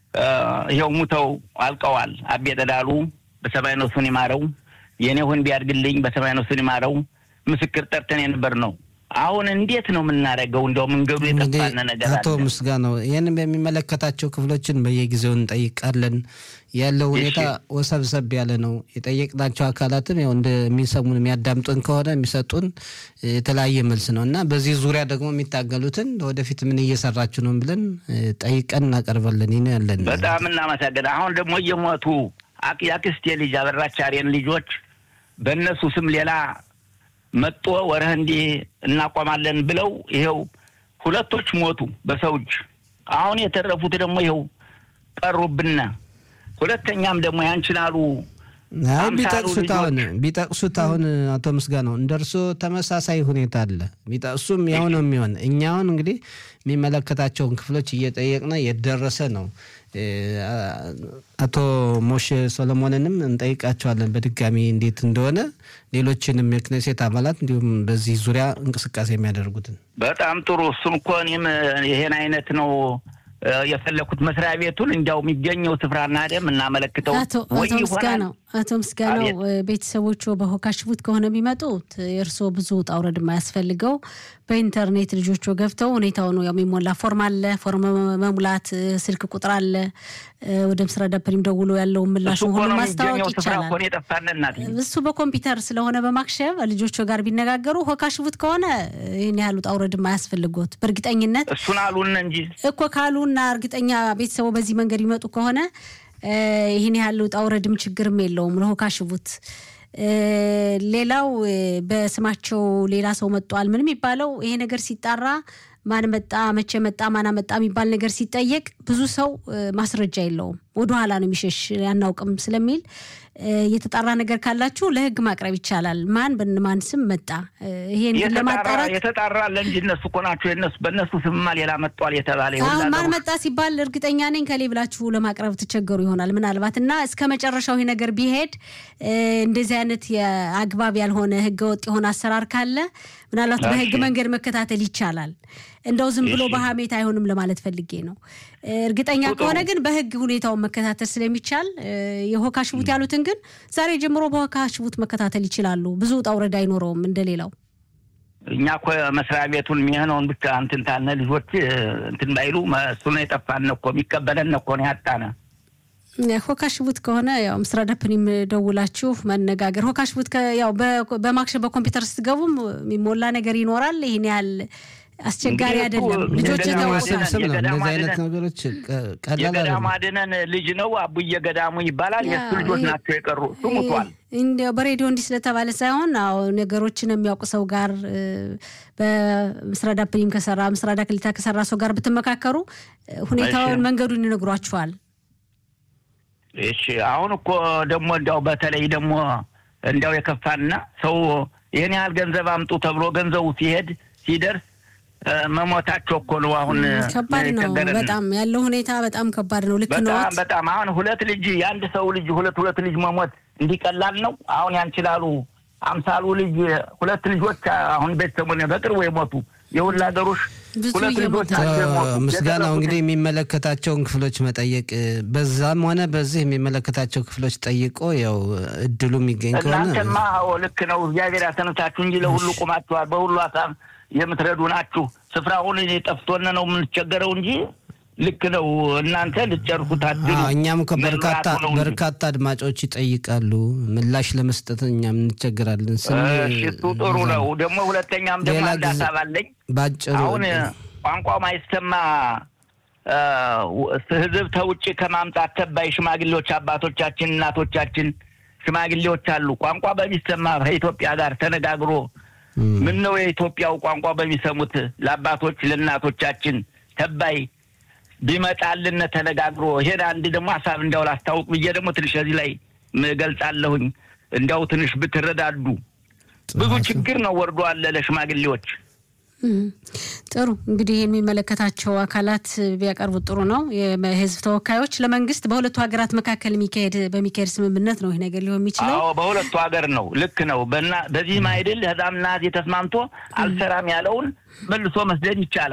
ይኸው ሙተው አልቀዋል። አቤ ጠዳሉ በሰማይ ነፍሱን ይማረው፣ የኔሁን ቢያድግልኝ በሰማይ ነፍሱን ይማረው። ምስክር ጠርተን የነበር ነው። አሁን እንዴት ነው የምናደርገው? እንደው መንገዱ የጠፋን ነገር አቶ ምስጋናው ይህን በሚመለከታቸው ክፍሎችን በየጊዜው እንጠይቃለን። ያለው ሁኔታ ወሰብሰብ ያለ ነው። የጠየቅናቸው አካላትም ያው እንደሚሰሙን የሚያዳምጡን ከሆነ የሚሰጡን የተለያየ መልስ ነው እና በዚህ ዙሪያ ደግሞ የሚታገሉትን ወደፊት ምን እየሰራችሁ ነው ብለን ጠይቀን እናቀርባለን። ይህ ያለን በጣም እናመሰግን። አሁን ደግሞ እየሞቱ የአክስቴ ልጅ አበራች አሬን ልጆች በእነሱ ስም ሌላ መጦ ወረህ እንዲህ እናቆማለን ብለው ይኸው ሁለቶች ሞቱ በሰው እጅ። አሁን የተረፉት ደግሞ ይኸው ቀሩብና ሁለተኛም ደግሞ ያንችላሉ ቢጠቅሱት አሁን ቢጠቅሱት አሁን አቶ ምስጋናው እንደ እርሶ ተመሳሳይ ሁኔታ አለ። ቢጠቅሱም ያው ነው የሚሆን። እኛ አሁን እንግዲህ የሚመለከታቸውን ክፍሎች እየጠየቅን የደረሰ ነው። አቶ ሞሼ ሰሎሞንንም እንጠይቃቸዋለን በድጋሚ እንዴት እንደሆነ ሌሎችንም የክኔሴት አባላት እንዲሁም በዚህ ዙሪያ እንቅስቃሴ የሚያደርጉትን በጣም ጥሩ። እሱም እኮ እኔም ይሄን አይነት ነው የፈለኩት መስሪያ ቤቱን እንዲያው የሚገኘው ስፍራና ደም እናመለክተው አቶ ምስጋናው አቶ ምስጋናው ቤተሰቦቹ በሆካሽቡት ከሆነ የሚመጡት የእርስዎ ብዙ ውጣ ውረድ የማያስፈልገው በኢንተርኔት ልጆቹ ገብተው ሁኔታው ነው የሚሞላ ፎርም አለ። ፎርም መሙላት ስልክ ቁጥር አለ። ወደ ምስራ ዳፕሪም ደውሎ ያለውን ምላሽ ሁሉ ማስታወቅ ይቻላል። እሱ በኮምፒውተር ስለሆነ በማክሸፍ ልጆቹ ጋር ቢነጋገሩ ሆካሽቡት ከሆነ ይህን ያህል ውጣ ውረድ የማያስፈልጎት በእርግጠኝነት እሱን አሉን እንጂ እኮ ካሉና እርግጠኛ ቤተሰቡ በዚህ መንገድ ይመጡ ከሆነ ይህን ያህል ውጣ ውረድም ችግርም የለውም። ለሆካሽቡት ሌላው በስማቸው ሌላ ሰው መጧል ምን የሚባለው ይሄ ነገር ሲጣራ ማን መጣ መቼ መጣ ማን መጣ የሚባል ነገር ሲጠየቅ ብዙ ሰው ማስረጃ የለውም፣ ወደኋላ ነው የሚሸሽ አናውቅም ስለሚል የተጣራ ነገር ካላችሁ ለሕግ ማቅረብ ይቻላል። ማን በማን ስም መጣ ይሄን ለማጣራት የተጣራ አለ እንጂ እነሱ እኮ ናቸው የነሱ በእነሱ ስምማ ሌላ መጧል የተባለ አሁን ማን መጣ ሲባል እርግጠኛ ነኝ ከሌ ብላችሁ ለማቅረብ ትቸገሩ ይሆናል ምናልባት እና እስከ መጨረሻው ይሄ ነገር ቢሄድ እንደዚህ አይነት የአግባብ ያልሆነ ህገወጥ የሆነ አሰራር ካለ ምናልባት በህግ መንገድ መከታተል ይቻላል። እንደው ዝም ብሎ በሀሜት አይሆንም ለማለት ፈልጌ ነው። እርግጠኛ ከሆነ ግን በህግ ሁኔታውን መከታተል ስለሚቻል የሆካሽቡት ያሉትን ግን ዛሬ ጀምሮ በሆካሽቡት መከታተል ይችላሉ። ብዙ ውጣ ውረድ አይኖረውም እንደሌላው። እኛ እኮ መስሪያ ቤቱን የሚሆነውን ብቻ እንትን ታነ ልጆች እንትን ባይሉ እሱ ነው የጠፋን እኮ የሚቀበለን እኮ ነው ያጣነ። ሆካሽቡት ከሆነ ያው ምስራ ዳፕኒም ደውላችሁ መነጋገር። ሆካሽቡት ያው በማክሸፍ በኮምፒውተር ስትገቡም የሚሞላ ነገር ይኖራል። ይህን ያህል አስቸጋሪ አይደለም። ልጆች ስብስብ ነው። እንደዚህ አይነት ነገሮች ቀላል የገዳሙ አድነን ልጅ ነው አቡየ ገዳሙ ይባላል። የእሱ ልጆች ናቸው የቀሩ። እሱ ሙቷል። እንዲያው በሬዲዮ እንዲህ ስለተባለ ሳይሆን አዎ ነገሮችን የሚያውቅ ሰው ጋር በምስራ ዳፕኒም ከሰራ ምስራ ዳክሊታ ከሰራ ሰው ጋር ብትመካከሩ ሁኔታውን መንገዱን ይነግሯችኋል። እሺ አሁን እኮ ደግሞ እንዲያው በተለይ ደግሞ እንዲያው የከፋና ሰው ይህን ያህል ገንዘብ አምጡ ተብሎ ገንዘቡ ሲሄድ ሲደርስ መሞታቸው እኮ ነው። አሁን ከባድ ነው በጣም ያለው ሁኔታ በጣም ከባድ ነው። ልክ ነው በጣም በጣም አሁን ሁለት ልጅ የአንድ ሰው ልጅ ሁለት ሁለት ልጅ መሞት እንዲቀላል ነው። አሁን ያንችላሉ አምሳሉ ልጅ ሁለት ልጆች አሁን ቤተሰቡን በቅርቡ የሞቱ የሁላ ሀገሮች ሁለት ልጆች ምስጋናው እንግዲህ የሚመለከታቸውን ክፍሎች መጠየቅ በዛም ሆነ በዚህ የሚመለከታቸው ክፍሎች ጠይቆ ያው እድሉ የሚገኝ ከሆነ እናንተማ ልክ ነው። እግዚአብሔር ያሰኑታችሁ እንጂ ለሁሉ ቁማችኋል። በሁሉ ሀሳብ የምትረዱ ናችሁ። ስፍራውን ጠፍቶን ነው የምንቸገረው እንጂ ልክ ነው። እናንተ ልትጨርሱት አድሉ። እኛም እኮ በርካታ በርካታ አድማጮች ይጠይቃሉ። ምላሽ ለመስጠት እኛም እንቸገራለን። እሱ ጥሩ ነው። ደግሞ ሁለተኛም ደግሞ አንድ ሀሳብ አለኝ። ባጭሩ አሁን ቋንቋ ማይሰማ ህዝብ ተውጭ ከማምጣት ተባይ ሽማግሌዎች አባቶቻችን፣ እናቶቻችን ሽማግሌዎች አሉ። ቋንቋ በሚሰማ ከኢትዮጵያ ጋር ተነጋግሮ ምን ነው የኢትዮጵያው ቋንቋ በሚሰሙት ለአባቶች ለእናቶቻችን ተባይ ቢመጣልን ተነጋግሮ ይሄን አንድ ደግሞ ሀሳብ እንዲያው ላስታውቅ ብዬ ደግሞ ትንሽ እዚህ ላይ ገልጻለሁኝ። እንዲያው ትንሽ ብትረዳዱ ብዙ ችግር ነው ወርዶ አለ ለሽማግሌዎች። ጥሩ እንግዲህ የሚመለከታቸው አካላት ቢያቀርቡት ጥሩ ነው። የህዝብ ተወካዮች ለመንግስት በሁለቱ ሀገራት መካከል የሚካሄድ በሚካሄድ ስምምነት ነው ይህ ነገር ሊሆን የሚችለው። አዎ በሁለቱ ሀገር ነው። ልክ ነው። በዚህም አይድል ህዛምና ተስማምቶ አልሰራም ያለውን መልሶ መስደድ ይቻላል።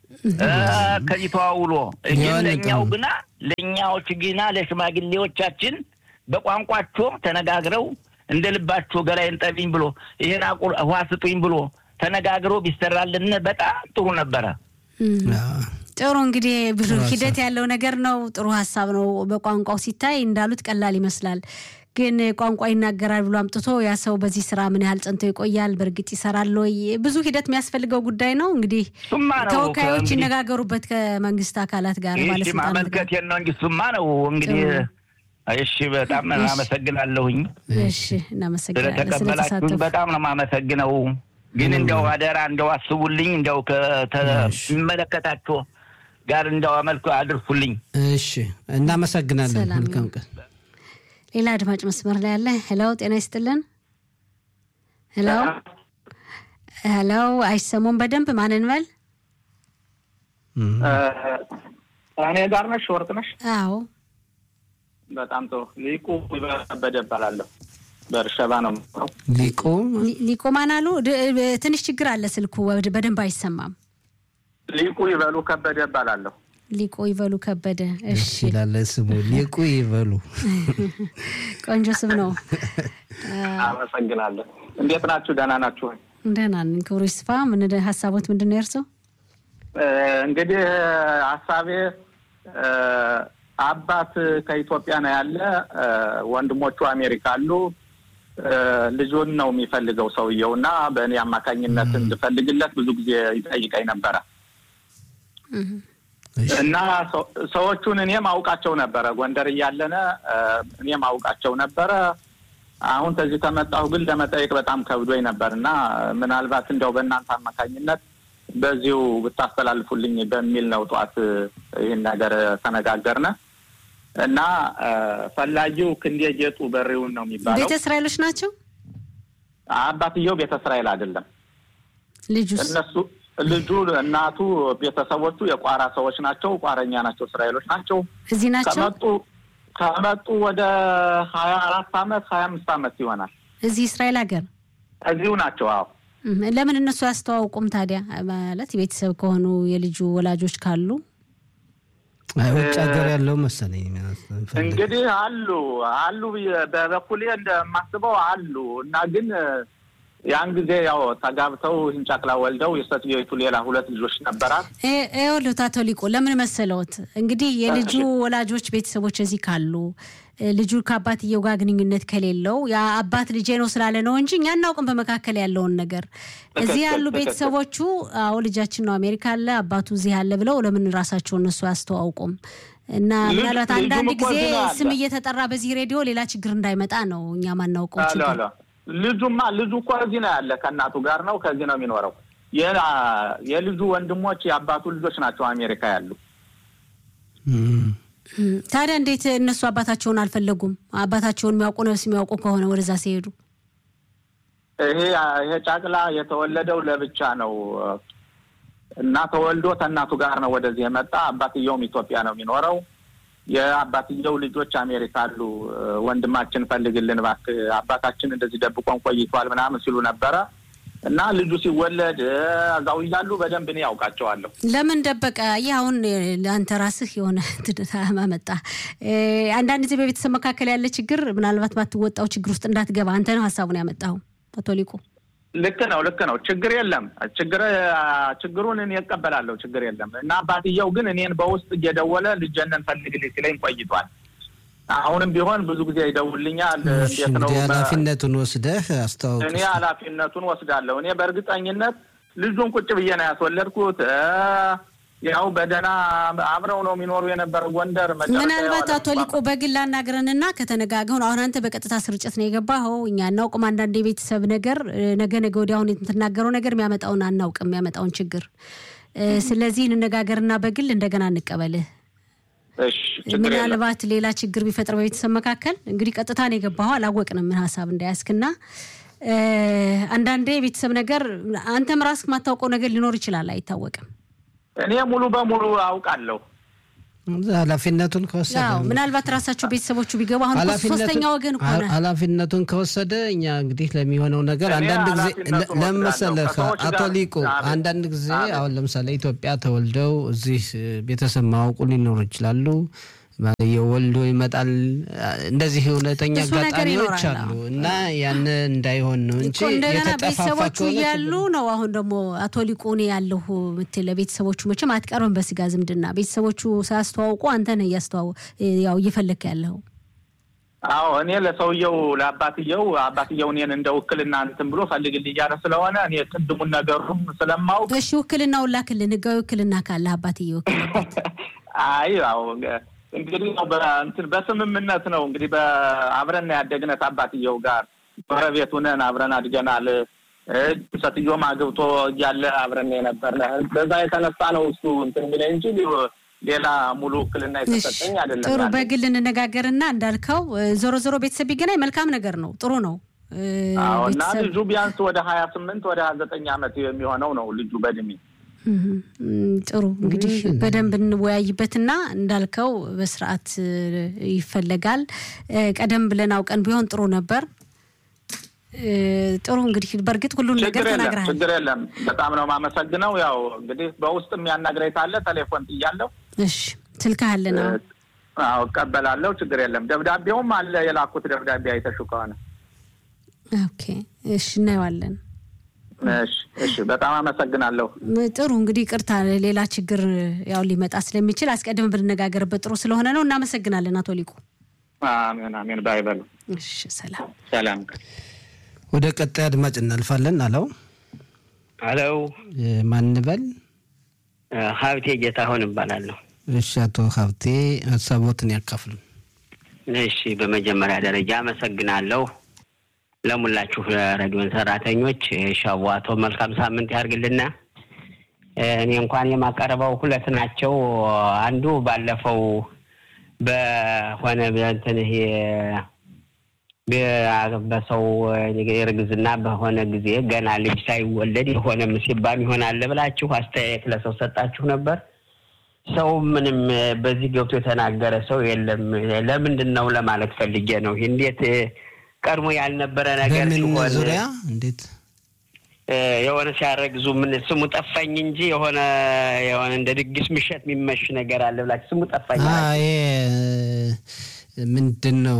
ከዚህ ተዋውሎ ግን የሆነ ለእኛው ቀን- ግና ለእኛዎች ግና ለሽማግሌዎቻችን በቋንቋቸው ተነጋግረው እንደ ልባቸው ገላይን ጠቢኝ ብሎ ይሄን አቁር ውሃ ስጡኝ ብሎ ተነጋግረው ቢሰራልን በጣም ጥሩ ነበረ። አዎ። ጥሩ እንግዲህ ብዙ ጥሩ ሀሳብ። ሂደት ያለው ነገር ነው። ጥሩ ሀሳብ ነው። በቋንቋው ሲታይ እንዳሉት ቀላል ይመስላል፣ ግን ቋንቋ ይናገራል ብሎ አምጥቶ ያ ሰው በዚህ ስራ ምን ያህል ጸንቶ ይቆያል? በእርግጥ ይሰራል ወይ? ብዙ ሂደት የሚያስፈልገው ጉዳይ ነው። እንግዲህ እሱማ ነው ተወካዮች ከእንግዲህ- ይነጋገሩበት ከመንግስት አካላት ጋር ይህ ባለስልጣናት ጋር። ማመልከቴን ነው እንጂ እሱማ ነው እንግዲህ። ጥሩ። እሺ በጣም እሺ። አመሰግናለሁኝ እሺ፣ እናመሰግናለን ስለተቀበላችሁኝ ስለተሳተፉ። በጣም ነው የማመሰግነው። ግን እንደው አደራ እንደው አስቡልኝ እንደው ከሚመለከታቸው ጋር እንደው አመልክ አድርሱልኝ። እሺ እናመሰግናለን። ሰላም መልካም ይሁን። ቀን። ሌላ አድማጭ መስመር ላይ ያለ ሄሎ፣ ጤና ይስጥልን። ሄሎ ሄሎ፣ አይሰሙም በደንብ ማንን በል? እም፣ እኔ ጋር ነሽ ወርቅ ነሽ? አዎ በጣም ጥሩ። ሊቁ ከበደ እባላለሁ። በእርሸባ ነው የምኖረው። ሊቁ ሊ- ሊቆማን አሉ። ድ- ትንሽ ችግር አለ ስልኩ ወድ- በደንብ አይሰማም። ሊቁ ይበሉ ከበደ እባላለሁ። ሊቆ ይበሉ ከበደ። ደስ እሺ ይላል ስሙ። ሊቁ ይበሉ። ቆንጆ ስም ነው። አመሰግናለሁ። እንዴት ናችሁ? ደህና ናችሁ? ወይ? ደህና ነን። ክብሩ ይስፋ። ምን ሀሳቦት ምንድን ነው የእርሶ? እ፣ እንግዲህ ሀሳቤ እ፣ አባት ከኢትዮጵያ ነው ያለ፣ እ፣ ወንድሞቹ አሜሪካ አሉ። እ፣ ልጁን ነው የሚፈልገው ሰውየው እና በእኔ አማካኝነት እንድፈልግለት ብዙ ጊዜ ይጠይቀኝ ነበረ እሺ፣ እና ሰው- ሰዎቹን እኔም አውቃቸው ነበረ። ጎንደር እያለነ እ፣ እኔም አውቃቸው ነበረ። አሁን ከዚህ ከመጣሁ ግን ለመጠየቅ በጣም ከብዶኝ ነበር እና ምናልባት እንደው በእናንተ አማካኝነት በዚሁ ብታስተላልፉልኝ በሚል ነው ጠዋት እ፣ ይህን ነገር ተነጋገርነ እና እ፣ ፈላጊው ክንዴ ጌጡ በሬውን ነው የሚባለው። ቤተ እስራኤሎች ናቸው። አባትየው ቤተ እስራኤል አይደለም። ልጁስ? እነሱ ልጁ፣ እናቱ፣ ቤተሰቦቹ የቋራ ሰዎች ናቸው። ቋረኛ ናቸው። እስራኤሎች ናቸው። እዚህ ናቸው። ከመጡ ከመጡ ወደ ሀያ አራት አመት ሀያ አምስት አመት ይሆናል። እዚህ እስራኤል ሀገር እዚሁ ናቸው። አዎ እም፣ ለምን እነሱ አያስተዋውቁም ታዲያ? ማለት የቤተሰብ ከሆኑ የልጁ ወላጆች ካሉ አይ ውጭ ሀገር ያለው መሰለኝ ፈልግ- እንግዲህ አሉ አሉ ብዬ- በበኩሌ እንደማስበው አሉ እና ግን ያን ጊዜ ያው ተጋብተው ህንጫቅላ ወልደው የሴትዮይቱ ሌላ ሁለት ልጆች ነበራት። ይኸውልዎት አቶ ሊቁ ለምን መሰለዎት እንግዲህ የልጁ ወላጆች ቤተሰቦች እዚህ ካሉ እ፣ ልጁ ከአባትየው ጋር ግንኙነት ከሌለው ያ አባት ልጄ ነው ስላለ ነው እንጂ እኛ እናውቅም በመካከል ያለውን ነገር። እዚህ ያሉ ትክክል። ቤተሰቦቹ አዎ ልጃችን ነው አሜሪካ አለ አባቱ እዚህ አለ ብለው ለምን ራሳቸው እነሱ አያስተዋውቁም? እና ልጅ- ምናልባት ልጁም አንዳንድ እኮ ጊዜ እዚህ ነው ያለ። ስም እየተጠራ በዚህ ሬዲዮ ሌላ ችግር እንዳይመጣ ነው እኛ ማናውቀው አሎ ችግር። አሎ ልጁማ ልጁ እኮ እዚህ ነው ያለ ከእናቱ ጋር ነው ከዚህ ነው የሚኖረው። የ- የልጁ ወንድሞች የአባቱ ልጆች ናቸው አሜሪካ ያሉ። እም፣ እም፣ ታዲያ እንዴት እነሱ አባታቸውን አልፈለጉም? አባታቸውን የሚያውቁ ነፍስ የሚያውቁ ከሆነ ወደዛ ሲሄዱ ይሄ ይሄ ጫቅላ የተወለደው ለብቻ ነው እና ተወልዶ ከእናቱ ጋር ነው ወደዚህ የመጣ። አባትየውም ኢትዮጵያ ነው የሚኖረው። የአባትየው ልጆች አሜሪካ አሉ። ወንድማችን ፈልግልን እባክህ፣ አባታችን እንደዚህ ደብቆን ቆይቷል ምናምን ሲሉ ነበረ እና ልጁ ሲወለድ እዛው እያሉ በደንብ እኔ ያውቃቸዋለሁ። ለምን ደበቀ? ይህ አሁን ለአንተ ራስህ የሆነ መጣ። አንዳንድ ጊዜ በቤተሰብ መካከል ያለ ችግር ምናልባት ባትወጣው ችግር ውስጥ እንዳትገባ አንተ ነው ሀሳቡን ያመጣኸው አቶ ሊቁ። ልክ ነው፣ ልክ ነው። ችግር የለም። ችግር ችግሩን እኔ እቀበላለሁ። ችግር የለም እና አባትየው ግን እኔን በውስጥ እየደወለ ልጀነን ፈልግልኝ ሲለኝ ቆይቷል። አሁንም ቢሆን ብዙ ጊዜ ይደውልኛል። እሺ፣ እንዴት ነው እንግዲህ ኃላፊነቱን ወስደህ አስተዋውቅ። እኔ ኃላፊነቱን ወስዳለሁ። እኔ በእርግጠኝነት ልጁን ቁጭ ብዬ ነው ያስወለድኩት። ያው በደህና አብረው ነው የሚኖሩ የነበረ ጎንደር። መጨረሻ ምናልባት ያው አቶ ሊቁ በግል አናግረንና ከተነጋገውን አሁን አንተ በቀጥታ ስርጭት ነው የገባኸው። እኛ አናውቅም። አንዳንድ የቤተሰብ ነገር ነገ ነገ ወዲያ አሁን የምትናገረው ነገር የሚያመጣውን አናውቅም፣ የሚያመጣውን ችግር። ስለዚህ እንነጋገርና በግል እንደገና እንቀበልህ። እሺ፣ ችግር የለም። ምናልባት ሌላ ችግር ቢፈጥር በቤተሰብ መካከል እንግዲህ ቀጥታ ነው የገባኸው። አላወቅንም ምን ሀሳብ እንዳያስክና አንዳንዴ የቤተሰብ ነገር አንተም ራስህ የማታውቀው ነገር ሊኖር ይችላል፣ አይታወቅም። እኔ ሙሉ በሙሉ አውቃለሁ። ኃላፊነቱን ከወሰደ አዎ ምናልባት ራሳቸው ቤተሰቦቹ ቢገቡ አሁን እኮ ኃላፊነቱን- ሶስተኛ ወገን እኮ ነው። ኃላፊነቱን ከወሰደ እኛ እንግዲህ ለሚሆነው ነገር እኔ አንዳንድ ጊዜ ኃላፊነቱን ለምን መሰለህ ወስዳለሁ። ከሰዎች አቶ ጋር- ሊቁ አቤት። አንዳንድ ጊዜ አቤት። አሁን ለምሳሌ ኢትዮጵያ ተወልደው እዚህ ቤተሰብ ማወቁ ሊኖሩ ይችላሉ። ባልየው ወልዶ ይመጣል። እንደዚህ እውነተኛ ብዙ ነገር አጋጣሚዎች ይኖራል። አሉ እና ያን እንዳይሆን ነው እንጂ እኮ እንደገና የተጠፋፋ ቤተሰቦቹ ከሆነ እያሉ ነው። አሁን ደግሞ አቶ ሊቁ እኔ ያለሁ ምትል ለቤተሰቦቹ መቼም አትቀርብም በስጋ ዝምድና ቤተሰቦቹ ሳያስተዋውቁ አንተ ነህ እያስተዋው ያው እየፈለክ ያለው አዎ እኔ ለሰውየው ለአባትየው አባትየው እኔን እንደ ውክልና እንትን ብሎ ፈልግልኝ እያለ ስለሆነ እኔ ቅድሙን ነገሩም ስለማውቅ እሺ ውክልናውን ላክልን። ህጋዊ ውክልና ካለ አባትዬ ወክልበት። አይ ያው እንግዲህ ያው በእንትን በስምምነት ነው እንግዲህ በአብረን ያደግነት አባትየው ጋር ጎረቤት ሁነን አብረን አድገናል። እ ሴትዮውም አግብቶ እያለ አብረን የነበርን በዛ የተነሳ ነው እሱ እንትን የሚለኝ እንጂ ሌላ ሙሉ ውክልና የተሰጠኝ አይደለም። ጥሩ ያለኝ። በግል እንነጋገርና እንዳልከው እ፣ ዞሮ ዞሮ ቤተሰብ ቢገናኝ መልካም ነገር ነው። ጥሩ ነው። እ፣ አዎ እና ቤተሰብ ልጁ ቢያንስ ወደ ሀያ ስምንት ወደ ሀያ ዘጠኝ ዓመት የሚሆነው ነው ልጁ በእድሜ እም፣ ጥሩ እንግዲህ በደንብ እንወያይበትና እንዳልከው በስርዓት እ፣ ይፈለጋል። እ፣ ቀደም ብለን አውቀን ቢሆን ጥሩ ነበር። እ፣ ጥሩ እንግዲህ በእርግጥ ሁሉን ነገር ችግር የለም ተናግረሃል። ችግር የለም። በጣም ነው የማመሰግነው። ያው እንግዲህ በውስጥም ያናግረኝ ካለ ቴሌፎን ጥያለሁ። እሺ ስልክህ አለን? አዎ። አዎ እቀበላለሁ። ችግር የለም። ደብዳቤውም አለ የላኩት ደብዳቤ አይተሽው ከሆነ ኦኬ እሺ እናየዋለን። እሺ፣ እሺ። በጣም አመሰግናለሁ። ጥሩ እንግዲህ ቅርታ ሌላ ችግር ያው ሊመጣ ስለሚችል አስቀድመን ብንነጋገርበት ጥሩ ስለሆነ ነው። እናመሰግናለን አቶ ሊቁ። አሜን አሜን። ባይበሉ እሺ ሰላም። ሰላም። ወደ ቀጣይ አድማጭ እናልፋለን። አለው አለው ማንበል ሀብቴ ጌታሁን እባላለሁ። እሺ፣ አቶ ሀብቴ ሀሳቦትን ያካፍሉ። እሺ በመጀመሪያ ደረጃ አመሰግናለሁ ለሙላችሁ ለሬዲዮን ሰራተኞች ሻቧቶ መልካም ሳምንት ያርግልና። እኔ እንኳን የማቀርበው ሁለት ናቸው። አንዱ ባለፈው በሆነ እንትን ይሄ በ- በሰው እርግዝና በሆነ ጊዜ ገና ልጅ ሳይወለድ የሆነ ምሲባም ይሆናል ብላችሁ አስተያየት ለሰው ሰጣችሁ ነበር። ሰው ምንም በዚህ ገብቶ የተናገረ ሰው የለም። ለምንድን ነው ለማለት ፈልጌ ነው። እንዴት ቀድሞ ያልነበረ ነገር በምን ሲሆን ዙሪያ እንዴት እ፣ የሆነ ሲያረግዙ ምን ስሙ ጠፋኝ እንጂ የሆነ የሆነ እንደ ድግስ ምሸት የሚመሽ ነገር አለ ብላችሁ ስሙ ጠፋኝ አ፣ አላችሁ። ይሄ ምንድን ነው?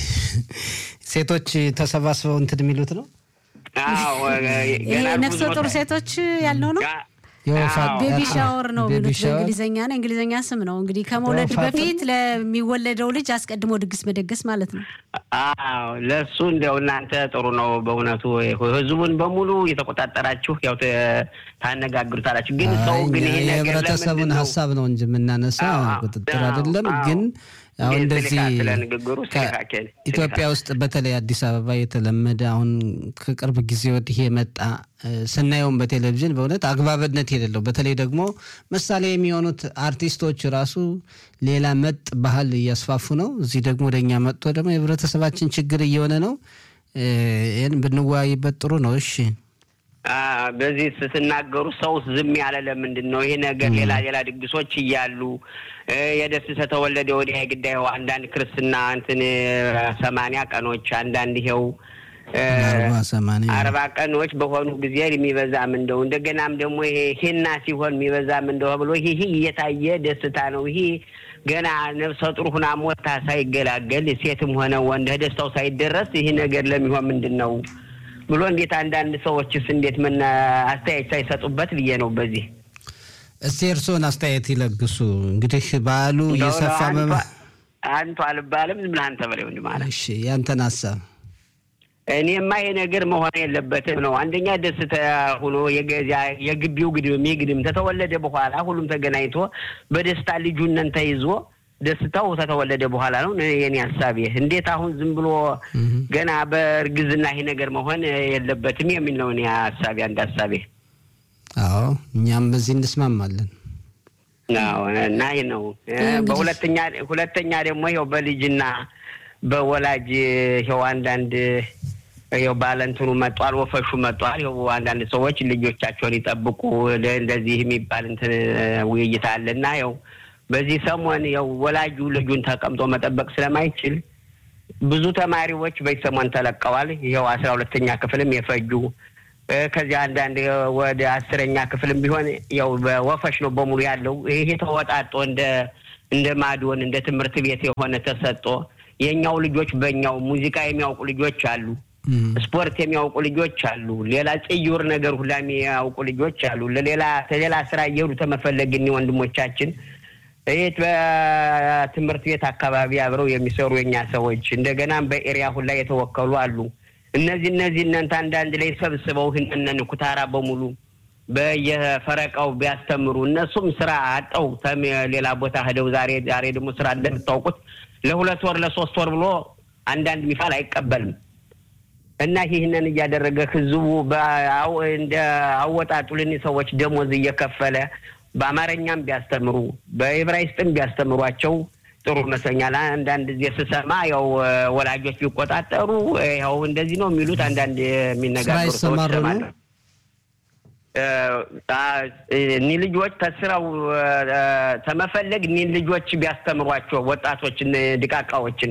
ሴቶች ተሰባስበው እንትን የሚሉት ነው። አዎ ይሄ ገና ነፍሰ ብዙ ጡር ቦታ- ሴቶች ያልነው ነው። ጋ- የወፋ አዎ። ቤቢ አዎ፣ ሻወር ነው ቤቢ የሚሉት ሻወር። በእንግሊዝኛ ነው። እንግሊዝኛ ስም ነው እንግዲህ ከመውለድ ወፋት- በፊት ለሚወለደው ልጅ አስቀድሞ ድግስ መደገስ ማለት ነው። አዎ ለእሱ እንዲያው እናንተ ጥሩ ነው በእውነቱ ህዝቡን በሙሉ የተቆጣጠራችሁ ያው ተ- ታነጋግሩታላችሁ። ግን ሰው አይ፣ ግን እኛ ይሄ ነገር የህብረተሰቡን ለምንድን ነው? ሀሳብ ነው እንጂ የምናነሳ አዎ፣ አዎ፣ ቁጥጥር አዎ፣ አይደለም። አዎ። ግን አሁን ግን እንደዚህ ስልካ ስለ ንግግሩ ከ- ስልካችን ኢትዮጵያ ውስጥ በተለይ አዲስ አበባ የተለመደ አሁን ከቅርብ ጊዜ ወዲህ የመጣ እ፣ ስናየውም በቴሌቪዥን በእውነት አግባብነት የሌለው በተለይ ደግሞ ምሳሌ የሚሆኑት አርቲስቶች ራሱ ሌላ መጥ ባህል እያስፋፉ ነው። እዚህ ደግሞ ወደኛ መጥቶ ደግሞ የህብረተሰባችን ችግር እየሆነ ነው። እ፣ ይህን ብንወያይበት ጥሩ ነው። እሺ አ፣ በዚህ ስትናገሩ ሰው ዝም ያለ ለምንድን ነው? ይሄ ነገር ሌላ ሌላ ድግሶች እያሉ እ፣ የደስተ ተወለደ ወዲያ የግዳይ ይኸው አንዳንድ ክርስትና እንትን ሰማንያ ቀኖች አንዳንድ ይኸው እ፣ አርባ ሰማንያ አርባ ቀኖች በሆኑ ጊዜ የሚበዛም እንደው እንደገናም ደግሞ ይሄ ሂና ሲሆን የሚበዛም እንደው ብሎ ይሄ ይሄ እየታየ ደስታ ነው። ይሄ ገና ነፍሰ ጡር ሁና ሞታ ሳይገላገል ሴትም ሆነ ወንድ ደስታው ሳይደረስ ይሄ ነገር ለሚሆን ምንድን ነው ብሎ እንዴት አንዳንድ ሰዎችስ እንዴት ምን አስተያየት ሳይሰጡበት ብዬ ነው። በዚህ እስቲ እርስዎን አስተያየት ይለግሱ። እንግዲህ በዓሉ እየሰፋ መመ አንቱ አልባልም ዝም ብለህ አንተ በለው እንጂ ማለት እሺ ያንተን ሀሳብ እኔማ ይሄ ነገር መሆን የለበትም ነው። አንደኛ ደስታ ሆኖ የገዛ የግቢው ግድም የግድም ተተወለደ በኋላ ሁሉም ተገናኝቶ በደስታ ልጁነን ተይዞ ደስታው ከተወለደ በኋላ ነው የኔ ሀሳቤ። እንዴት አሁን ዝም ብሎ ገና በእርግዝና ይሄ ነገር መሆን የለበትም የሚል ነው እኔ ሀሳቤ፣ አንድ ሀሳቤ አዎ እኛም በዚህ እንስማማለን። አዎ እና ይህ ነው። በሁለተኛ ሁለተኛ ደግሞ ይኸው በልጅና በወላጅ ይኸው አንዳንድ ይኸው ባለንትኑ መጧል፣ ወፈሹ መጧል። ይኸው አንዳንድ ሰዎች ልጆቻቸውን ይጠብቁ እንደዚህ የሚባል እንትን ውይይት አለና ይኸው በዚህ ሰሞን ያው ወላጁ ልጁን ተቀምጦ መጠበቅ ስለማይችል ብዙ ተማሪዎች በዚህ ሰሞን ተለቀዋል። ይኸው አስራ ሁለተኛ ክፍልም የፈጁ ከዚያ አንዳንድ ወደ አስረኛ ክፍልም ቢሆን ያው በወፈሽ ነው በሙሉ ያለው። ይሄ ተወጣጦ እንደ እንደ ማዶን እንደ ትምህርት ቤት የሆነ ተሰጦ የእኛው ልጆች በእኛው ሙዚቃ የሚያውቁ ልጆች አሉ፣ ስፖርት የሚያውቁ ልጆች አሉ፣ ሌላ ጽዩር ነገር ሁላ የሚያውቁ ልጆች አሉ። ለሌላ ለሌላ ስራ እየሄዱ ተመፈለግ እኒ ወንድሞቻችን ይህ በትምህርት ቤት አካባቢ አብረው የሚሰሩ የኛ ሰዎች እንደገናም በኤሪያ ሁላ የተወከሉ አሉ። እነዚህ እነዚህ እናንተ አንዳንድ ላይ ሰብስበው ህንነን ኩታራ በሙሉ በየፈረቃው ቢያስተምሩ እነሱም ስራ አጠው ሌላ ቦታ ሄደው ዛሬ ዛሬ ደግሞ ስራ እንደምታውቁት ለሁለት ወር ለሶስት ወር ብሎ አንዳንድ ሚፋል አይቀበልም እና ይህንን እያደረገ ህዝቡ እንደ አወጣጡልን ሰዎች ደሞዝ እየከፈለ በአማርኛም ቢያስተምሩ በዕብራይስጥም ቢያስተምሯቸው ጥሩ ይመስለኛል። አንዳንድ ጊዜ ስሰማ ያው ወላጆች ቢቆጣጠሩ ያው እንደዚህ ነው የሚሉት አንዳንድ የሚነጋገሩ ሰዎች እሰማለሁ። እኒህ ልጆች ከስራው ተመፈለግ እኒህ ልጆች ቢያስተምሯቸው ወጣቶችን፣ ድቃቃዎችን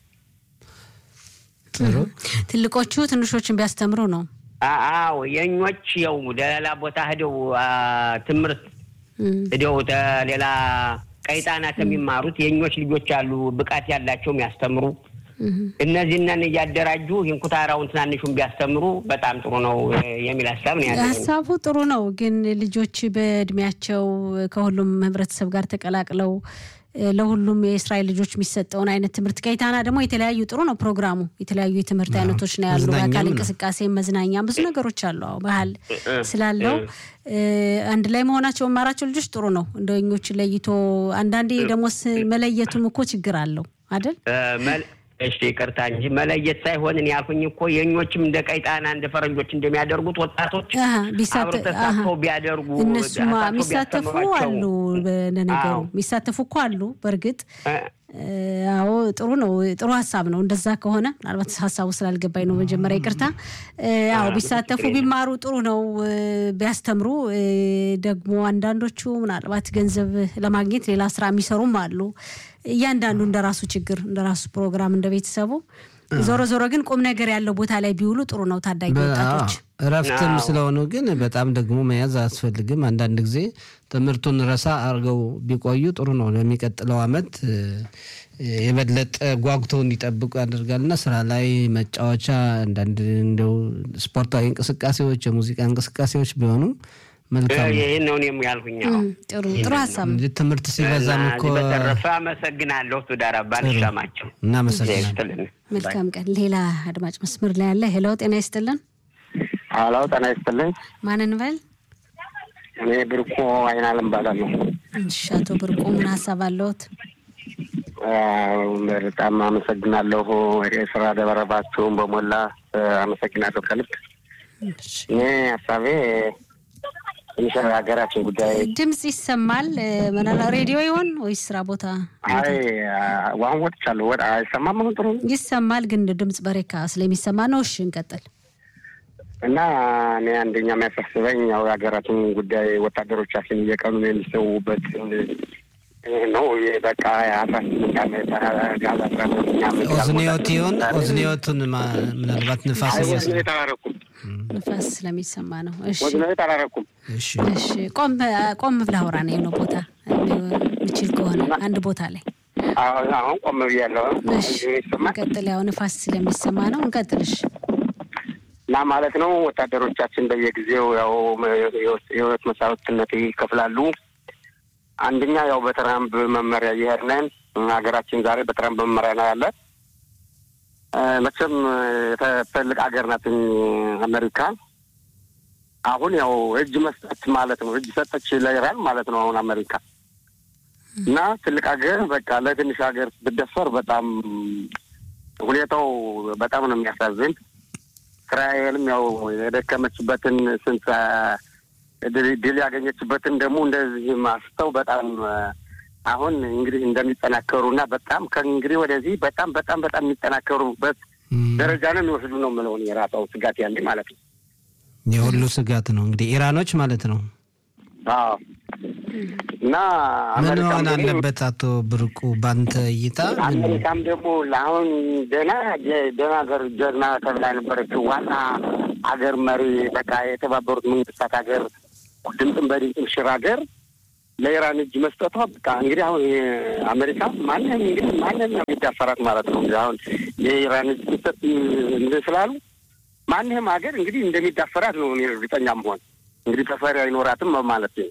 ትልቆቹ ትንሾችን ቢያስተምሩ ነው። አዎ የኞች ያው ሌላ ቦታ ሄደው ትምህርት ሄደው ሌላ ቀይጣናት የሚማሩት የኞች ልጆች አሉ፣ ብቃት ያላቸው የሚያስተምሩ እነዚህንን እያደራጁ ይህን ኩታራውን ትናንሹን ቢያስተምሩ በጣም ጥሩ ነው የሚል ሀሳብ ነው ያለ። ሀሳቡ ጥሩ ነው፣ ግን ልጆች በእድሜያቸው ከሁሉም ህብረተሰብ ጋር ተቀላቅለው ለሁሉም የእስራኤል ልጆች የሚሰጠውን አይነት ትምህርት ከይታና ደግሞ የተለያዩ ጥሩ ነው ፕሮግራሙ። የተለያዩ የትምህርት አይነቶች ነው ያሉ፣ የአካል እንቅስቃሴ፣ መዝናኛም ብዙ ነገሮች አሉ። አዎ ባህል ስላለው አንድ ላይ መሆናቸው መማራቸው ልጆች ጥሩ ነው። እንደኞች ለይቶ አንዳንዴ ደግሞ መለየቱም እኮ ችግር አለው አይደል? እሺ ይቅርታ እንጂ መለየት ሳይሆን እኔ ያልኩኝ እኮ የኞችም እንደ ቀይጣና እንደ ፈረንጆች እንደሚያደርጉት ወጣቶች አብረው ተሳትፈው ቢያደርጉ እነሱማ የሚሳተፉ አሉ። ለነገሩ የሚሳተፉ እኮ አሉ። በእርግጥ አዎ ጥሩ ነው። ጥሩ ሀሳብ ነው። እንደዛ ከሆነ ምናልባት ሀሳቡ ስላልገባኝ ነው መጀመሪያ ይቅርታ። አዎ ቢሳተፉ ቢማሩ ጥሩ ነው። ቢያስተምሩ ደግሞ አንዳንዶቹ ምናልባት ገንዘብ ለማግኘት ሌላ ስራ የሚሰሩም አሉ። እያንዳንዱ እንደ ራሱ ችግር እንደ ራሱ ፕሮግራም እንደ ቤተሰቡ ዞሮ ዞሮ ግን ቁም ነገር ያለው ቦታ ላይ ቢውሉ ጥሩ ነው። ታዳጊ ወጣቶች እረፍትም ስለሆኑ ግን በጣም ደግሞ መያዝ አያስፈልግም። አንዳንድ ጊዜ ትምህርቱን ረሳ አድርገው ቢቆዩ ጥሩ ነው። ለሚቀጥለው አመት የበለጠ ጓጉተው እንዲጠብቁ ያደርጋልና ስራ ላይ መጫወቻ፣ አንዳንድ እንደው ስፖርታዊ እንቅስቃሴዎች፣ የሙዚቃ እንቅስቃሴዎች ቢሆኑ መልካም ይህን ነው እኔም ያልኩኝ። ጥሩ ጥሩ ሀሳብ ነው። ትምህርት ሲበዛም እኮ በተረፈ አመሰግናለሁ። ቱዳር ባንሻማቸው እናመሰግናለን። መልካም ቀን። ሌላ አድማጭ መስመር ላይ ያለ ሄሎ፣ ጤና ይስጥልን። ሄሎ፣ ጤና ይስጥልኝ። ማንን በል? እኔ ብርቁ አይናለም እባላለሁ። እሺ፣ አቶ ብርቁ ምን ሀሳብ አለዎት? በጣም አመሰግናለሁ። የስራ ደበረባችሁን በሞላ አመሰግናለሁ ከልብ። እኔ ሀሳቤ ትንሽ ሀገራችን ጉዳይ ድምፅ ይሰማል። ምናላ ሬዲዮ ይሆን ወይስ ስራ ቦታ? አይ አሁን ወጥቻለሁ። ወጥ አይሰማም? አሁን ጥሩ ይሰማል፣ ግን ድምፅ በሬካ ስለሚሰማ ነው። እሺ እንቀጥል። እና እኔ አንደኛ የሚያሳስበኝ ያው የሀገራችን ጉዳይ ወታደሮቻችን እየቀኑ የሚሰዉበት ነው። በቃ አስራ ስምንት ዓመት ጋዝ አስራ ስምንት ዓመት ኦዝኒዮት ይሆን ኦዝኒዮቱን ምናልባት ንፋስ ወዝኔት አላረኩም ንፋስ ስለሚሰማ ነው። እሺ ወዝኔት አላረኩም። እሺ እሺ፣ ቆም ቆም ብለህ አውራ ነው የሆነ ቦታ ምችል ከሆነ አንድ ቦታ ላይ አሁን ቆም ብያለሁ። እሺ፣ እንቀጥል። ያው ንፋስ ስለሚሰማ ነው። እንቀጥልሽ እና ማለት ነው ወታደሮቻችን በየጊዜው ያው የህይወት መስዋዕትነት ይከፍላሉ። አንደኛ ያው በትራምፕ መመሪያ እየሄድን ሀገራችን ዛሬ በትራምፕ መመሪያ ነው ያለ። መቼም ትልቅ ሀገር ናት አሜሪካ። አሁን ያው እጅ መስጠት ማለት ነው እጅ ሰጠች ለኢራን ማለት ነው አሁን አሜሪካ እና ትልቅ ሀገር በቃ ለትንሽ ሀገር ብደፈር በጣም ሁኔታው በጣም ነው የሚያሳዝን። እስራኤልም ያው የደከመችበትን ስንት ድል ያገኘችበትን ደግሞ እንደዚህ ማስተው በጣም አሁን እንግዲህ እንደሚጠናከሩ እና በጣም ከእንግዲህ ወደዚህ በጣም በጣም በጣም የሚጠናከሩበት ደረጃ ነው የሚወስዱ ነው የምለውን የራሳው ስጋት ያለ ማለት ነው። የሁሉ ስጋት ነው እንግዲህ ኢራኖች ማለት ነው። አዎ እና ምን አሜሪካም መሆን ደግሞ- አለበት አቶ ብርቁ ባንተ እይታ ምን- አሜሪካም ደግሞ ለአሁን ደህና ደህና ሀገር ጀግና ተብላ የነበረችው ዋና ሀገር መሪ በቃ የተባበሩት መንግስታት ሀገር ድምፅን በድምፅም ሽር ሀገር ለኢራን እጅ መስጠቷ በቃ እንግዲህ አሁን አሜሪካ ማንም እንግዲህ ማንም ነው የሚዳፈራት ማለት ነው። እንግዲህ አሁን የኢራን እጅ መስጠት እንትን ስላሉ ማንም ሀገር እንግዲህ እንደሚዳፈራት ነው እኔ እርግጠኛ መሆን እንግዲህ ተፈሪ አይኖራትም ማለት ነው።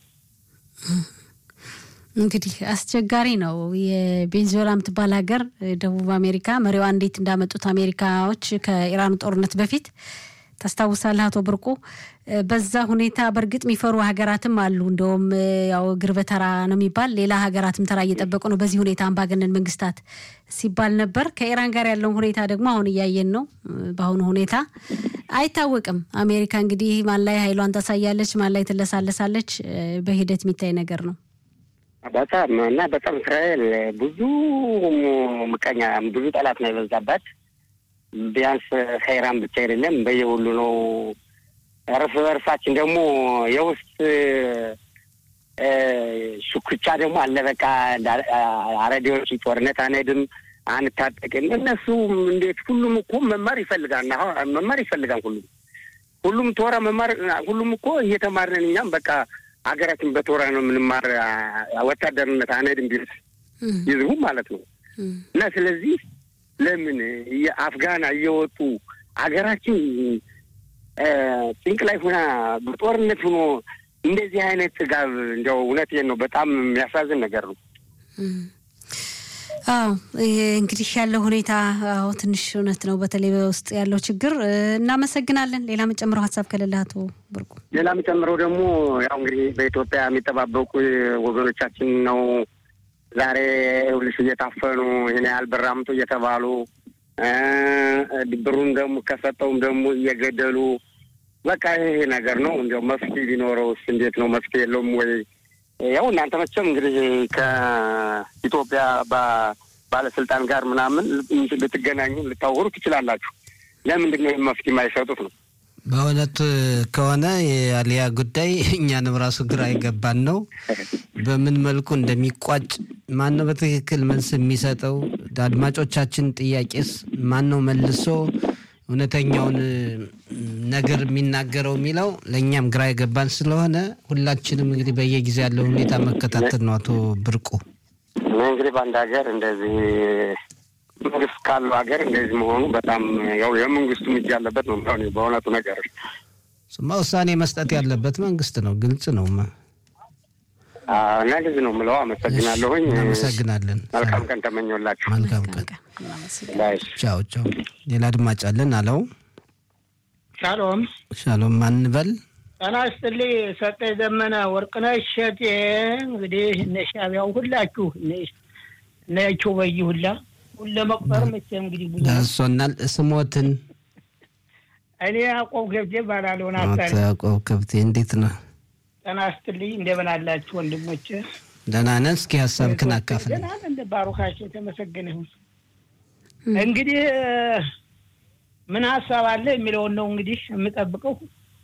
እንግዲህ አስቸጋሪ ነው። የቬንዙዌላ የምትባል ሀገር ደቡብ አሜሪካ መሪዋ እንዴት እንዳመጡት አሜሪካዎች ከኢራኑ ጦርነት በፊት ታስታውሳለህ አቶ ብርቁ። በዛ ሁኔታ በእርግጥ የሚፈሩ ሀገራትም አሉ። እንደውም ያው እግር በተራ ነው የሚባል ሌላ ሀገራትም ተራ እየጠበቁ ነው። በዚህ ሁኔታ አምባገነን መንግስታት ሲባል ነበር። ከኢራን ጋር ያለውን ሁኔታ ደግሞ አሁን እያየን ነው። በአሁኑ ሁኔታ አይታወቅም። አሜሪካ እንግዲህ ማን ላይ ኃይሏን ታሳያለች፣ ማን ላይ ትለሳለሳለች፣ በሂደት የሚታይ ነገር ነው። በጣም እና በጣም እስራኤል ብዙ ምቀኛ ብዙ ጠላት ነው የበዛባት። ቢያንስ ከኢራን ብቻ አይደለም በየሁሉ ነው። እርስ በርሳችን ደግሞ የውስጥ እ፣ ሽኩቻ ደግሞ አለ። በቃ አረዲዎች ጦርነት አንሄድም አንታጠቅም። እነሱ እንዴት ሁሉም እኮ መማር ይፈልጋል። አሁን መማር ይፈልጋል ሁሉም ሁሉም ቶራ መማር ሁሉም እኮ እየተማርን እኛም በቃ ሀገራችን በቶራ ነው የምንማር አ- ወታደርነት አንሄድም ቢሉት ይዝቡ ማለት ነው። እና ስለዚህ ለምን የአፍጋና እየወጡ ሀገራችን እ፣ ጭንቅ ላይ ሆና በጦርነት ሆኖ እንደዚህ አይነት ጥጋብ እንዲያው እውነቴን ነው በጣም የሚያሳዝን ነገር ነው። አዎ ይሄ እንግዲህ ያለው ሁኔታ አዎ ትንሽ እውነት ነው። በተለይ በውስጥ ያለው ችግር እ፣ እናመሰግናለን። ሌላ መጨምረው ሀሳብ ከሌለ አቶ ብርቁ ሌላ የሚጨምረው ደግሞ ያው እንግዲህ በኢትዮጵያ የሚጠባበቁ ወገኖቻችን ነው። ዛሬ ይኸውልሽ እየታፈኑ ይህን ያህል ብር አምጡ እየተባሉ እ፣ ብሩን ደግሞ ከሰጠውም ደግሞ እየገደሉ በቃ ይሄ ነገር ነው። እንዲያው መፍትሄ ቢኖረውስ እንዴት ነው? መፍትሄ የለውም ወይ? ያው እናንተ መቼም እንግዲህ ከኢትዮጵያ ባ- ባለስልጣን ጋር ምናምን ልትገናኙ ልታወሩ ትችላላችሁ። ለምንድን ነው ይህ መፍትሄ የማይሰጡት ነው? በእውነት ከሆነ የአሊያ ጉዳይ እኛንም ራሱ ግራ የገባን ነው። በምን መልኩ እንደሚቋጭ ማን ነው በትክክል መልስ የሚሰጠው? አድማጮቻችን ጥያቄስ ማን ነው መልሶ እውነተኛውን ነገር የሚናገረው የሚለው ለእኛም ግራ የገባን ስለሆነ ሁላችንም እንግዲህ በየጊዜ ያለው ሁኔታ መከታተል ነው። አቶ ብርቁ እኔ እንግዲህ በአንድ ሀገር እንደዚህ መንግስት ካለው ሀገር እንደዚህ መሆኑ በጣም ያው የመንግስቱ እጅ ያለበት ነው የሚሆነው በእውነቱ ነገር ስማ ውሳኔ መስጠት ያለበት መንግስት ነው። ግልጽ ነው። አዎ፣ እና እንደዚህ ነው የምለው። አመሰግናለሁኝ። እናመሰግናለን። መልካም ቀን ተመኘላችሁ። መልካም ቀን። ባይ ቻው ቻው። ሌላ አድማጭ አለን አለው። ሻሎም ሻሎም ማንበል ጤና ይስጥልኝ። ሰጠ ዘመነ ወርቅነሽ እሸቴ እንግዲህ እነ ሻቢያው ሁላችሁ እነ ቾበይ ሁላ ሁለ መቁጠር መቼም እንግዲህ ብዙ ነው። ደርሶናል። ስሞትን እኔ ያዕቆብ ገብቴ ባላለሁ አቶ ናታሪ ያዕቆብ ከብቴ እንዴት ነው? ጤና ይስጥልኝ። እንደምን አላችሁ ወንድሞች? ደህና ነን። እስኪ ሀሳብክን አካፍል። ደህና ነን። እንደ ባሩካቸው የተመሰገነ ይሁን። እንግዲህ ምን ሀሳብ አለ የሚለውን ነው እንግዲህ የምጠብቀው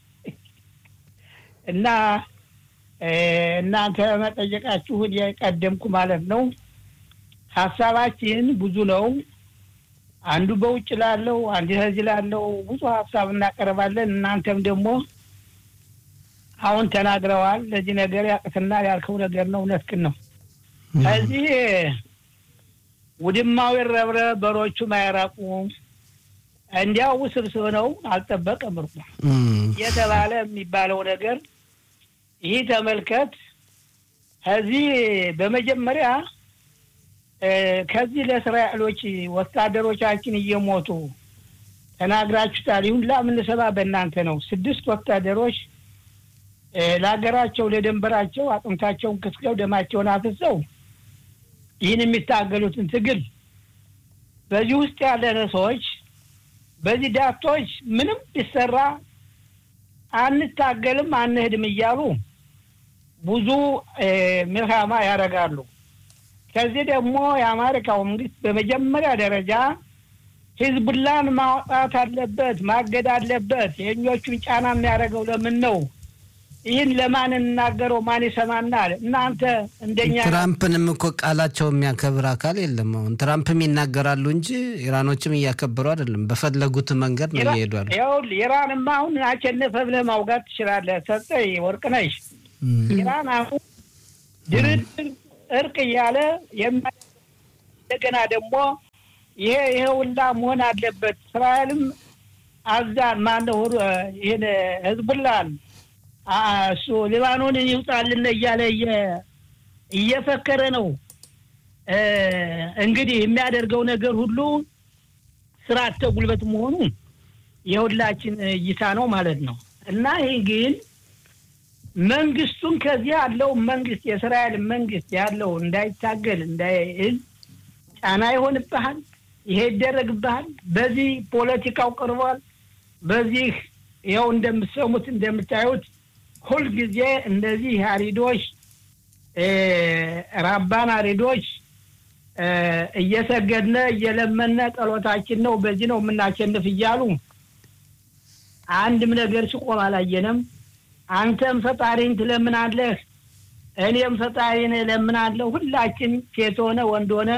እና እ፣ እናንተ መጠየቃችሁን የቀደምኩ ማለት ነው። ሀሳባችን ብዙ ነው። አንዱ በውጭ ላለው፣ አንዱ ከዚህ ላለው ብዙ ሀሳብ እናቀርባለን። እናንተም ደግሞ አሁን ተናግረዋል። ለዚህ ነገር ያቅትና ያልከው ነገር ነው። እውነትህን ነው። ከዚህ ውድማው ይረብረ በሮቹ ማይራቁ እንዲያው ውስብስብ ነው። አልጠበቀም እርቁ እም፣ የተባለ የሚባለው ነገር ይህ ተመልከት። ከዚህ በመጀመሪያ እ፣ ከዚህ ለእስራኤሎች ወታደሮቻችን እየሞቱ ተናግራችሁታል። ይሁን ላምንሰባ በእናንተ ነው። ስድስት ወታደሮች እ፣ ለሀገራቸው ለደንበራቸው አጥንታቸውን ክስከው ደማቸውን አፍሰው ይህን የሚታገሉትን ትግል በዚህ ውስጥ ያለነ ሰዎች በዚህ ዳቶች ምንም ቢሰራ አንታገልም አንሄድም እያሉ ብዙ እ፣ ምልሃማ ያደርጋሉ። ከዚህ ደግሞ የአሜሪካው መንግስት በመጀመሪያ ደረጃ ሂዝቡላን ማውጣት አለበት፣ ማገድ አለበት። የእኞቹን ጫና የሚያደርገው ለምን ነው? ይህን ለማን እንናገረው? ማን ይሰማናል? እናንተ እንደኛ ትራምፕንም እኮ ቃላቸው የሚያከብር አካል የለም። አሁን ትራምፕም ይናገራሉ እንጂ ኢራኖችም እያከበሩ አይደለም። በፈለጉት መንገድ ነው እየሄዱ ያሉ። ይኸውልህ ኢራንማ አሁን አሸነፈ ብለህ ማውጋት ትችላለህ። ሰጠኝ ወርቅነሽ ኢራን አሁን ድርድር እርቅ እያለ የማ- እንደገና ደግሞ ይሄ ይሄ ሁላ መሆን አለበት። እስራኤልም አዛን ማነው ይህን ህዝቡላን አ- እሱ ሊባኖንን ይውጣልን እያለ እየ- እየፈከረ ነው። እ፣ እንግዲህ የሚያደርገው ነገር ሁሉ ስርዓተ ጉልበት መሆኑ የሁላችን እይታ ነው ማለት ነው እና ይህ ግን መንግስቱን ከዚህ ያለው መንግስት የእስራኤል መንግስት ያለው እንዳይታገል እንዳይል ጫና ይሆንብሃል። ይሄ ይደረግብሃል። በዚህ ፖለቲካው ቀርቧል። በዚህ ይኸው እንደምትሰሙት እንደምታዩት ሁልጊዜ እንደዚህ አሪዶች እ፣ ራባን አሪዶች እ፣ እየሰገድነ እየለመነ ጸሎታችን ነው በዚህ ነው የምናሸንፍ እያሉ አንድም ነገር ሲቆም አላየንም። አንተም ፈጣሪን ትለምናለህ፣ እኔም ፈጣሪን እለምናለሁ። ሁላችን ሴት ሆነ ወንድ ሆነ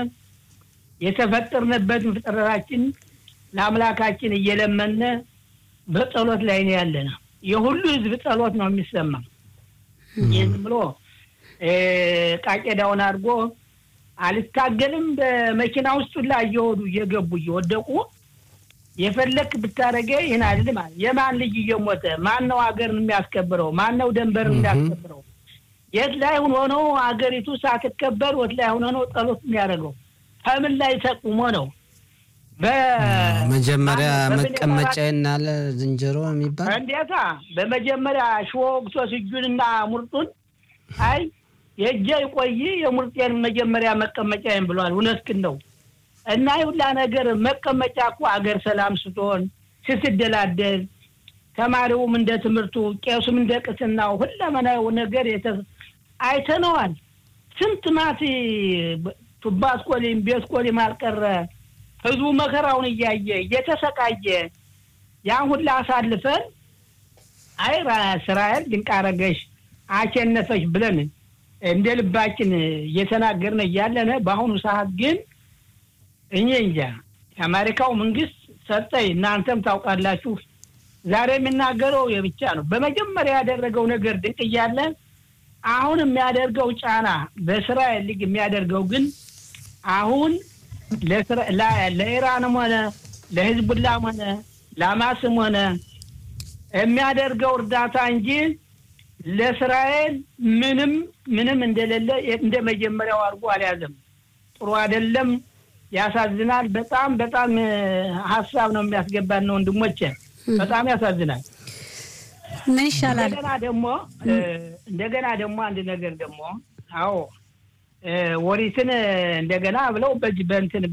የተፈጠርንበትን ፍጥረታችን ለአምላካችን እየለመነ በጸሎት ላይ ነው ያለነ። የሁሉ ህዝብ ጸሎት ነው የሚሰማ። ይህን ብሎ እ፣ ቃቄዳውን አድርጎ አልታገልም በመኪና ውስጥ ሁላ እየወዱ እየገቡ እየወደቁ የፈለክ ብታደረገ ይህን አይደለም አለ። የማን ልጅ እየሞተ ማን ነው ሀገርን የሚያስከብረው? ማን ነው ደንበርን የሚያስከብረው? የት ላይ ሆኖ ነው ሀገሪቱ ሳትከበር ወት ላይ ሆኖ ነው ጸሎት የሚያደርገው? ከምን ላይ ተቁሞ ነው? በ- መጀመሪያ በምን መቀመጫ ናለ ዝንጀሮ የሚባል እንዴታ በመጀመሪያ ሽቦ ወግቶ እጁንና ሙርጡን አይ የእጄ ይቆይ የሙርጤን መጀመሪያ መቀመጫዬን ብሏል። እውነትህን ነው። እና ይሁላ ነገር መቀመጫ እኮ አገር ሰላም ስትሆን ስትደላደል፣ ተማሪውም እንደ ትምህርቱ፣ ቄሱም እንደ ቅስናው ሁለመናው ነገር የተ- አይተነዋል። ስንት ማት ቱባ አስኮሊም ቤት ኮሊም አልቀረ ህዝቡ መከራውን እያየ እየተሰቃየ ያን ሁላ አሳልፈን አይ ራ- እስራኤል ድንቅ አረገሽ አሸነፈሽ ብለን እንደ ልባችን እየተናገርን እያለን በአሁኑ ሰዓት ግን እኔ እንጃ የአሜሪካው መንግስት ሰጠኝ እናንተም ታውቃላችሁ። ዛሬ የሚናገረው የብቻ ነው። በመጀመሪያ ያደረገው ነገር ድንቅ እያለ አሁን የሚያደርገው ጫና በእስራኤል ሊግ የሚያደርገው ግን አሁን ለእስራ- ላ- ለኢራንም ሆነ ለህዝቡላም ሆነ ለአማስም ሆነ የሚያደርገው እርዳታ እንጂ ለእስራኤል ምንም ምንም እንደሌለ እንደ መጀመሪያው አድርጎ አልያዘም። ጥሩ አይደለም። ያሳዝናል። በጣም በጣም እ፣ ሀሳብ ነው የሚያስገባን ነው ወንድሞቼ፣ በጣም ያሳዝናል። ምን ይሻላል? እንደገና ደግሞ እ፣ እንደገና ደግሞ አንድ ነገር ደግሞ አዎ እ፣ ወሪትን እንደገና ብለው በዚህ በእንትን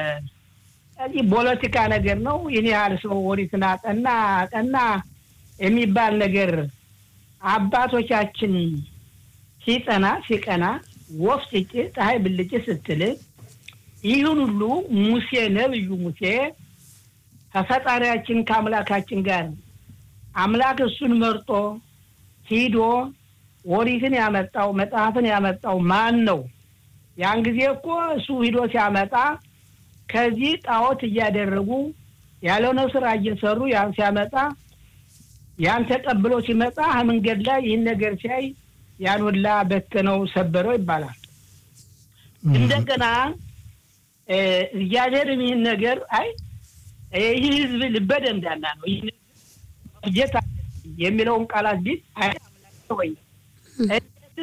በዚህ ፖለቲካ ነገር ነው። ይህን ያህል ሰው ወሪትን አጠና አጠና የሚባል ነገር አባቶቻችን ሲጠና ሲቀና ወፍ ስጭ ፀሐይ ብልጭ ስትል ይህን ሁሉ ሙሴ ነብዩ ሙሴ ከፈጣሪያችን ከአምላካችን ጋር አምላክ እሱን መርጦ ሂዶ ኦሪትን ያመጣው መጽሐፍን ያመጣው ማን ነው? ያን ጊዜ እኮ እሱ ሂዶ ሲያመጣ ከዚህ ጣዖት እያደረጉ ያልሆነ ስራ እየሰሩ ያን ሲያመጣ ያን ተቀብሎ ሲመጣ መንገድ ላይ ይህን ነገር ሲያይ ያን ሁላ በተነው ሰበረው ይባላል። እንደገና እ፣ እግዚአብሔርም ይህን ነገር አይ ይህ ህዝብ ልበ ደንዳና ነው ይህ ጌታ የሚለውን ቃላት ቢት አይ አምላክ ወይ እንዴት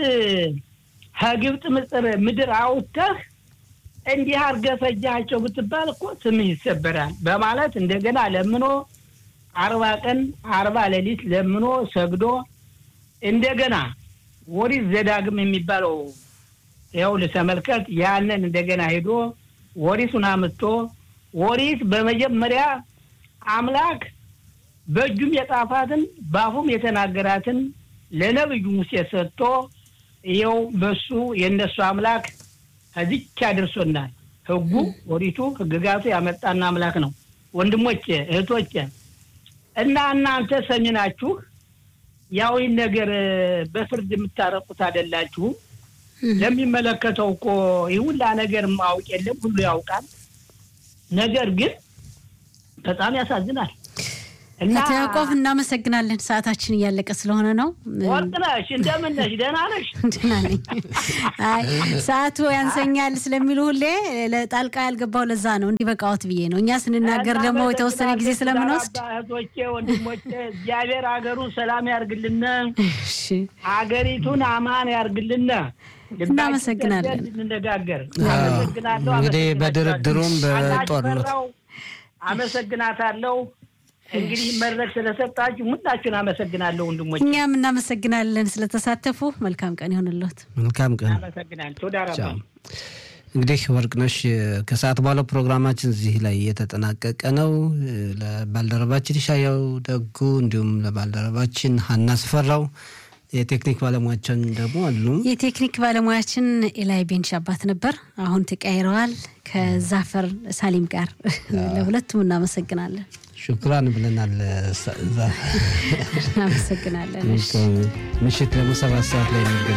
ከግብፅ ምጽር ምድር አውጥተህ እንዲህ አድርገህ ፈጃቸው ብትባል እኮ ስምህ ይሰበራል በማለት እንደገና ለምኖ አርባ ቀን አርባ ሌሊት ለምኖ ሰግዶ እንደገና ኦሪት ዘዳግም የሚባለው ያው ልተመልከት ያንን እንደገና ሄዶ ኦሪቱን አምጥቶ ኦሪት በመጀመሪያ አምላክ በእጁም የጣፋትን በአፉም የተናገራትን ለነብዩ ሙሴ ሰጥቶ ይኸው በሱ የእነሱ አምላክ ከዚች አድርሶናል። ህጉ ኦሪቱ ህግጋቱ ያመጣና አምላክ ነው። ወንድሞቼ እህቶቼ እና እናንተ ሰሚ ናችሁ። ያው ይህን ነገር በፍርድ የምታረቁት አይደላችሁም። ለሚመለከተው እኮ ይህ ሁላ ነገር ማወቅ የለም ሁሉ ያውቃል። ነገር ግን በጣም ያሳዝናል። እና አቶ ያዕቆብ እናመሰግናለን። ሰዓታችን እያለቀ ስለሆነ ነው። ወርቅነሽ እንደምን ነሽ? ደህና ነሽ? ደህና ነኝ። አይ ሰዓቱ ያንሰኛል ስለሚሉ ሁሌ ለጣልቃ ያልገባው ለዛ ነው እንዲበቃዎት ብዬ ነው። እኛ ስንናገር ደግሞ የተወሰነ ጊዜ ስለምንወስድ እህቶቼ፣ ወንድሞቼ እግዚአብሔር ሀገሩን ሰላም ያርግልን፣ እሺ፣ ሀገሪቱን አማን ያርግልን። እናመሰግናለን። እንነጋገር። አመሰግናለሁ። እንግዲህ አመሰግናችኋለሁ። በድርድሩም በጦርነት አላስፈራው። አመሰግናታለሁ። እንግዲህ መድረክ ስለሰጣችሁ ሁላችሁን አመሰግናለሁ ወንድሞች፣ እኛም እናመሰግናለን ስለተሳተፉ። መልካም ቀን ይሆንልዎት። መልካም ቀን። አመሰግናለሁ። ተወዳራ ቻው። እንግዲህ ወርቅነሽ ከሰዓት በኋላ ፕሮግራማችን እዚህ ላይ የተጠናቀቀ ነው። ለባልደረባችን ሻያው ደጉ እንዲሁም ለባልደረባችን ሀና ስፈራው የቴክኒክ ባለሙያችን ደግሞ አሉ። የቴክኒክ ባለሙያችን ኤላይ ቤንሽ አባት ነበር። አሁን ተቀያይረዋል ከዛፈር ሳሊም ጋር። ለሁለቱም እናመሰግናለን። ሹክራን ብለናል። ዛ- እናመሰግናለን። እሺ። ምሽት ደግሞ ሰባት ሰዓት ላይ የሚገናኝ